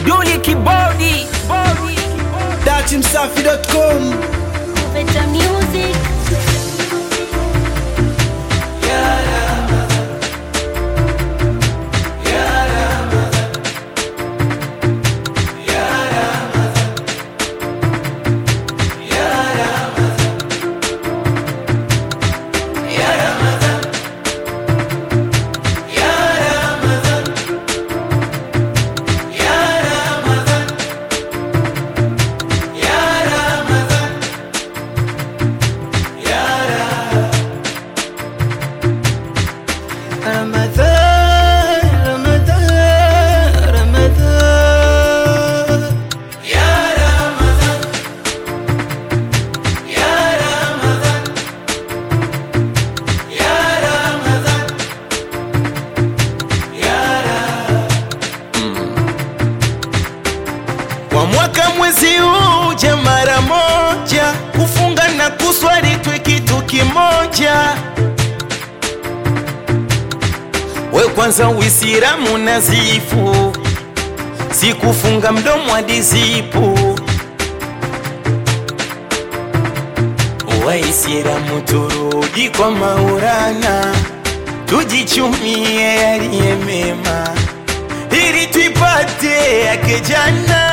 Duli Kibodi datimsafi.com Better music. Ramadan, Ramadan, Ramadan. Kwa mwaka mwezi uja mara moja, kufunga na kuswali twe kitu kimoja. We kwanza Uislamu nazifu, si kufunga mdomo hadi zipu. Waislamu turudi kwa Maulana, tujichumie yaliye mema ili tuipate yake jana.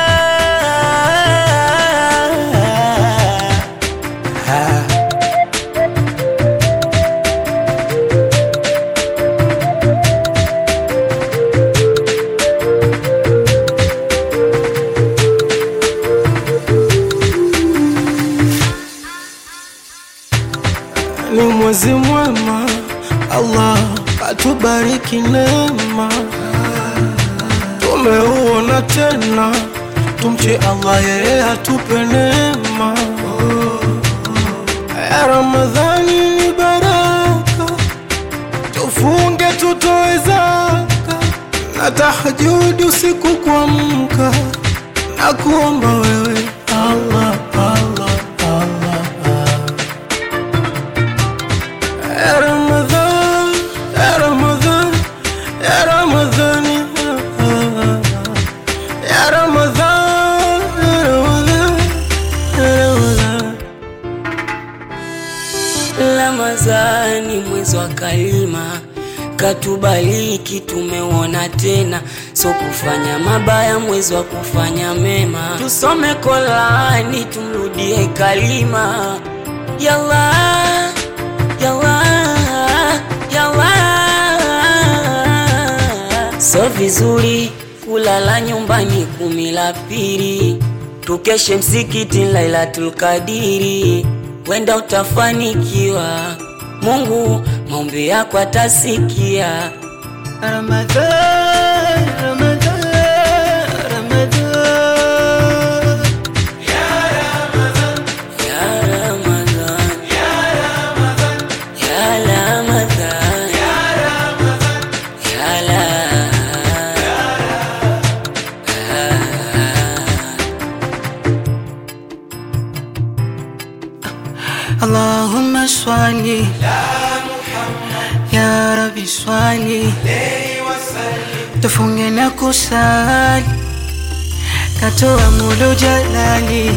Ah. Ni mwezi mwema, Allah atubariki neema, tumeuona tena, tumche Allah, yeye atupe neema. Ya Ramadhani ni baraka, tufunge tutoe zaka na tahajudi usiku kuamka na kuomba wewe Allah, Allah, Allah, Allah. Ya Ramadhan, ya Ramadhan, ya Ramadhan, ya Ramadhan, ya Ramadhan, ya Ramadhan. Ramadhani mwezi wa kalima katubaliki, tumeuona tena, so kufanya mabaya, mwezi wa kufanya mema. Tusome Qurani, tumrudie kalima. Yalla, yalla, yalla. So vizuri kulala nyumbani kumi la pili, tukeshe msikiti Lailatul Kadiri, wenda utafanikiwa. Mungu maombi yako atasikia. Ramadhan, Ramadhan, Ramadhan. Ya Ramadhan, ya Ramadhan, ya Allahumma swali ya Rabbi swali tufunge na kusali katoa mulo jalali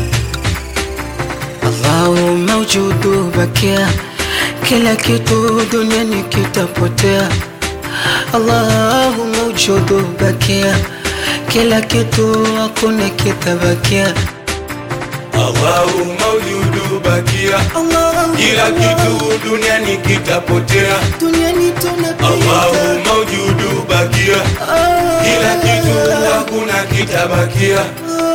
Allahumma ujudu bakia kila kitu duniani kitapotea Allahumma ujudu bakia kila kitu hakuna kitabakia Allahumma ujudu bakia, Allah, kila kitu duniani kitapotea. duniani tunapita Allahumma ujudu bakia, kila kitu hakuna kitabakia.